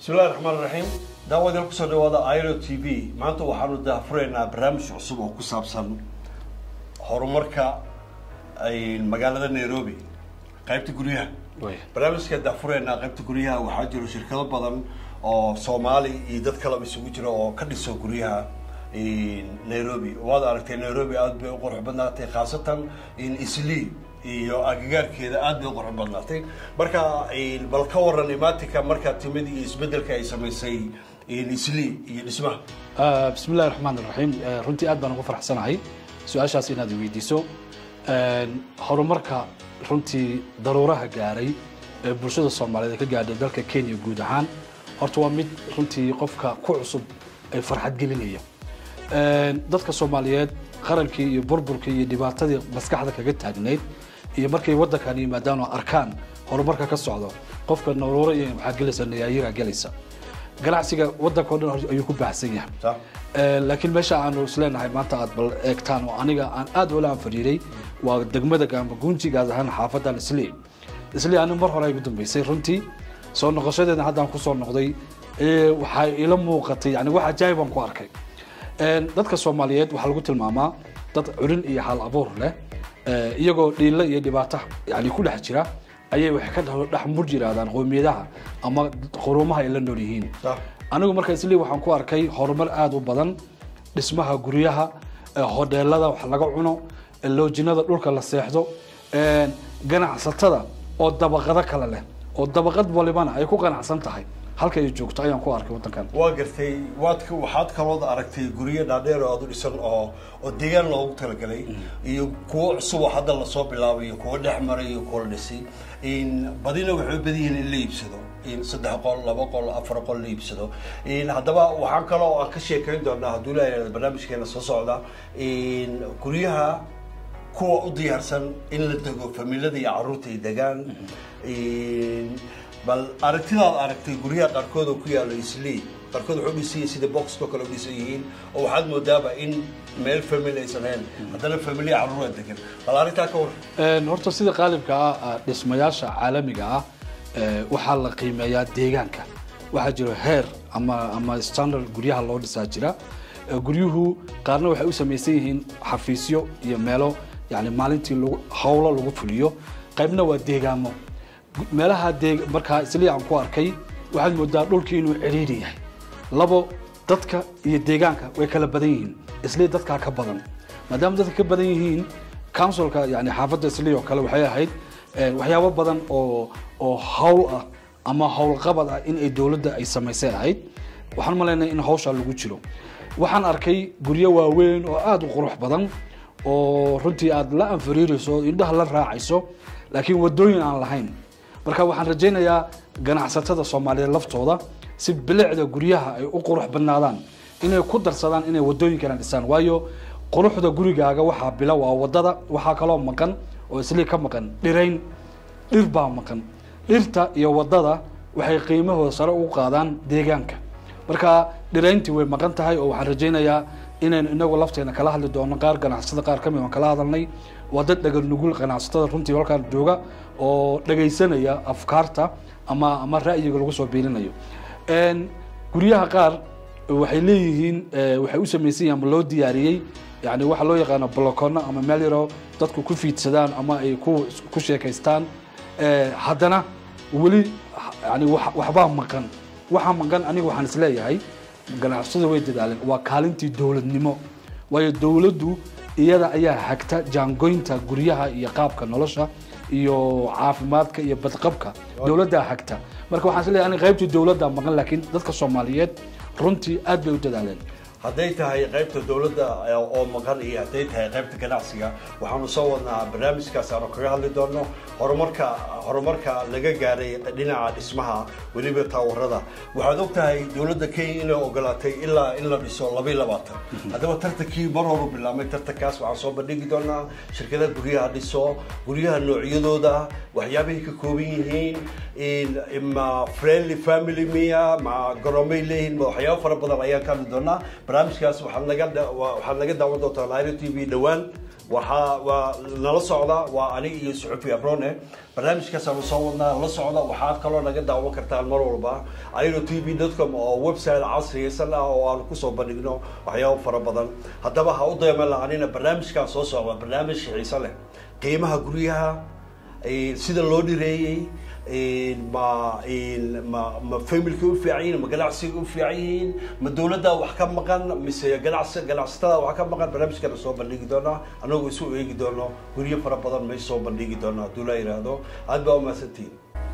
bismillahi raxmaan raxiim daawadeel kusoo dhawaada iro t v maanta waxaanu daafuraynaa barnaamij cusub oo ku saabsan horumarka magaalada nairobi qaybta guryaha barnaamijka daafuraynaa qaybta guryaha waxaa jiro shirkado badan oo soomaali iyo dad kaleba isugu jira oo ka dhiso guryaha nairobi waad aragtay nairobi aada bay u qurux badnaatay khaasatan isli iyo agagaarkeeda aada bay u qurux badnaatay marka bal ka waran imatika markaa timid iyo isbedelka ay samaysay isli iyo dhismaha bismi illahi raxmaan iraxiim runtii aad baan ugu faraxsanahay su-aashaas inaad weydiiso horumarka runtii daruuraha gaaray ee bulshada soomaaliyeed ka gaadhay dalka kenya guud ahaan horta waa mid runtii qofka ku cusub ay farxad gelinaya dadka soomaaliyeed qarankii iyo burburkii iyo dhibaatadii maskaxda kaga taagnayd iyo markay waddankan yimaadaan oo arkaan horumarka ka socdo qofka naruuro iyo waxaa gelaysa nayaayiraa gelaysa ganacsiga waddanka o dhan ayuu ku baahsan yahay laakiin meesha aanu isleenahay maanta aad bal eegtaan oo aniga aan aad ula anfariiray waa degmada gaamba gunji gaad ahaan xaafadan isli isli ani mar hore ay ugu dambeysay runtii soo noqoshadeeda haddaan kusoo noqday waxaa ila muuqatay yani wax ajaayib aan ku arkay dadka soomaaliyeed waxaa lagu tilmaamaa dad curin iyo hal abuur leh iyagoo dhiilo iyo dhibaato yani ku dhex jira ayay waxay ka dhex mur yiraahdaan qoomiyadaha ama quruumaha ay la nool yihiin anigu marka isli waxaan ku arkay horumar aada u badan dhismaha guryaha hodheelada wax laga cuno loojinada dhulka la seexdo ganacsatada oo dabaqado kale leh oo dabaqad walibana ay ku ganacsan tahay halka ay joogto ayaan ku arkay waddankan waa gartay waad waxaad kalood aragtay guryo dhaadheer oo aada u dhisan oo oo deegaan loogu talagalay iyo kuwo cusub oo hadda lasoo bilaabayo kuwo dhex maray iyo kuwo la dhisay badina waxay u badan yihiin in la iibsado saddex qol laba qol afar qol la iibsado haddaba waxaan kaloo aan ka sheekayn doonaa hadduu leeyahay barnaamijkeena soo socda guryaha kuwa u diyaarsan in la dego familada iyo carruurta ay degaan bal aragtidaad aragtay guryaha qaarkood oo ku yaalo isli qaarkood waxay u dhisan yihin sida boxko kale u dhisan yihiin oo waxaad moodaaba in meel family aysan ahayn haddana familiya carruura degan bal arrintaa ka war horta sida qaalibka ah dhismayaasha caalamiga ah waxaa la qiimeeyaa deegaanka waxaa jiro heer ama ama standard guryaha loo dhisaa jira guryuhu qaarna waxay u samaysan yihiin xafiisyo iyo meelo yani maalintii lagu hawlo lagu fuliyo qaybna waa deegaamo meelaha dee markaa isli aan ku arkay waxaad moodaa dhulkii inuu ciriiri yahay labo dadka iyo deegaanka way kala badan yihiin isli dadkaa ka badan maadaama dadka ka badan yihiin counsilka yani xaafadda isli oo kale waxay ahayd waxyaabo badan oo oo hawl ah ama howlqabad ah in ay dowladda ay samaysay ahayd waxaan malaynaya in hawshaa lagu jiro waxaan arkay guryo waaweyn oo aada u qurux badan oo runtii aada la anfariirayso indhaha la raacayso laakiin wadooyin aan lahayn marka waxaan rajaynayaa ganacsatada soomaaliyeed laftooda si bilicda guryaha ay u qurux badnaadaan inay ku darsadaan inay wadooyinkana dhisaan waayo quruxda gurigaaga waxaa bila waa wadada waxaa kaloo maqan oo islii ka maqan dhirayn dhir baa maqan dhirta iyo wadada waxay qiimahooda sare ugu qaadaan deegaanka marka dhirayntii way maqan tahay oo waxaan rajaynayaa inaynu inagu lafteena kala hadli doono qaar ganacsatada qaar kamid aan kala hadalnay waa dad dhagal nugul ganacsatada runtii halkaan jooga oo dhagaysanaya afkaarta ama ama ra'yiga lagu soo biirinayo guryaha qaar waxay leeyihiin waxay u samaysan yihin ama loo diyaariyey yani waxa loo yaqaano blocono ama meel yaroo dadku ku fiidsadaan ama ay ku ku sheekaystaan haddana weli yani waxbaa maqan waxaa maqan aniga waxaan isleeyahay ganacsada way dadaaleen waa kaalintii dowladnimo waayo dowladdu iyada ayaa hagta jaangoynta guryaha iyo qaabka nolosha iyo caafimaadka iyo badqabka dowladdaa hagta marka waxaan isleeyahay aniga qaybtii dowladda maqan laakiin dadka soomaaliyeed runtii aad bay u dadaaleen hadday tahay qaybta dowladda oo maqan iyo hadday tahay qaybta ganacsiga waxaanu soo wadnaa barnaamijkaas aanu kaga hadli doono horumarka horumarka laga gaaray dhinaca dhismaha weliba taawarada waxaad og tahay dowladda kenya inay ogolaatay ilaa in la dhiso labaiy labaatan haddaba tartankii mar horu bilaabmay tartankaas waxaan soo bandhigi doonaa shirkadaha guryaha dhiso guryaha noocyadooda waxyaabahay ka kooban yihiin ma friendly family miya ma garoomay leeyihiin ma waxyaabo fara badan ayaan ka hadli doonaa barnaamijkaas waxaad naga dha- waa- waxaad naga daawan doontaa lairo t v dhowaan waxaa waa nala socda waa aniga iyo suxufi abrone barnaamijkaasaanu soo wadnaa la socda waxaad kaloo naga daawan kartaan mar walba airo t v com oo website casriyaysan ah oo aanu kusoo bandhigno waxyaabo fara badan haddaba ha u dayman la-anina barnaamijkaan soo socda barnaamij xiiso leh qiimaha guryaha eh, sida loo dhireeyey eh, ma eh, ma ma familka u fiican yihiin ma ganacsiga u fiican yihiin ma dowladda wax ka maqan mise ganacsi ganacsatada wax ka maqan barnaamijkana soo bandhigi doonaa anagoo isu eegi doono guryo fara badan may soo bandhigi doonaa hadduu la yidhaahdo aad baa umahadsantihiin